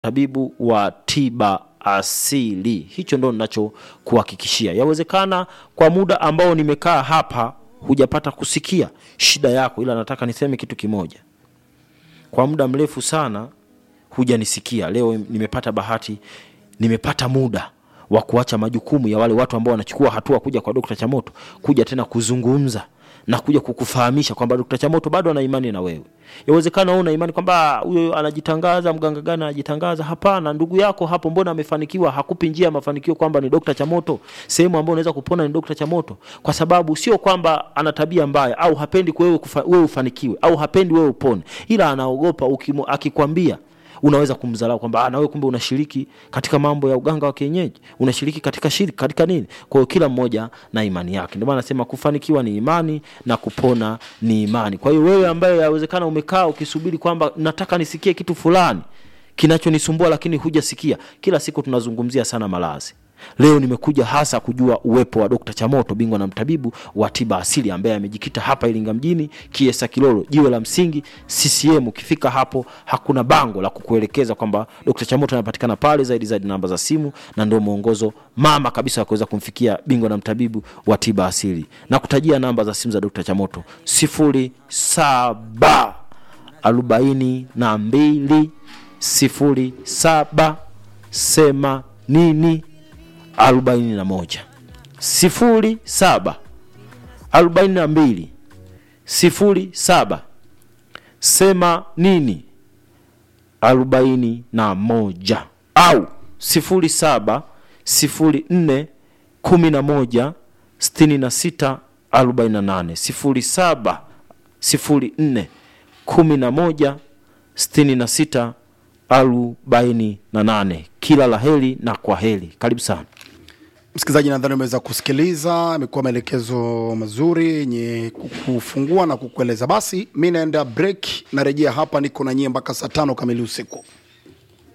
tabibu wa tiba asili. Hicho ndo ninachokuhakikishia. Yawezekana kwa muda ambao nimekaa hapa hujapata kusikia shida yako, ila nataka niseme kitu kimoja. Kwa muda mrefu sana hujanisikia. Leo nimepata bahati, nimepata muda wa kuacha majukumu ya wale watu ambao wanachukua hatua kuja kwa Dokta Chamoto, kuja tena kuzungumza na kuja kukufahamisha kwamba Dokta Chamoto bado ana imani na wewe. Yawezekana wewe una imani kwamba huyo anajitangaza, mganga gani anajitangaza? Hapana, ndugu yako hapo, mbona amefanikiwa? Hakupi njia ya mafanikio kwamba ni Dokta Chamoto, sehemu ambayo unaweza kupona ni Dokta Chamoto, kwa sababu sio kwamba ana tabia mbaya au hapendi wewe kufa, wewe ufanikiwe au hapendi wewe upone, ila anaogopa ukimu, akikwambia unaweza kumdharau kwamba na wewe kumbe unashiriki katika mambo ya uganga wa kienyeji, unashiriki katika shiriki katika nini. Kwa hiyo kila mmoja na imani yake, ndio maana nasema kufanikiwa ni imani na kupona ni imani. Kwa hiyo wewe ambaye yawezekana umekaa ukisubiri kwamba nataka nisikie kitu fulani kinachonisumbua, lakini hujasikia. Kila siku tunazungumzia sana malazi. Leo nimekuja hasa kujua uwepo wa Dokta Chamoto, bingwa na mtabibu wa tiba asili ambaye amejikita hapa Iringa mjini, Kiesa Kilolo, jiwe la msingi CCM. Ukifika hapo hakuna bango la kukuelekeza kwamba Dokta Chamoto anapatikana pale, zaidi zaidi namba za simu, na ndio mwongozo mama kabisa wa kuweza kumfikia bingwa na mtabibu wa tiba asili, na kutajia namba za simu za Dokta Chamoto sifuri saba arobaini na mbili sifuri saba themanini arobaini na moja sifuri saba arobaini na mbili sifuri saba themanini arobaini na moja au sifuri saba sifuri nne kumi na moja sitini na sita arobaini na nane sifuri saba sifuri nne kumi na moja sitini na sita arobaini na nane. Kila la heri na kwa heri. Karibu sana Msikilizaji, nadhani umeweza kusikiliza, amekuwa maelekezo mazuri yenye kukufungua na kukueleza. Basi mi naenda break, narejea hapa, niko na nyie mpaka saa tano kamili usiku.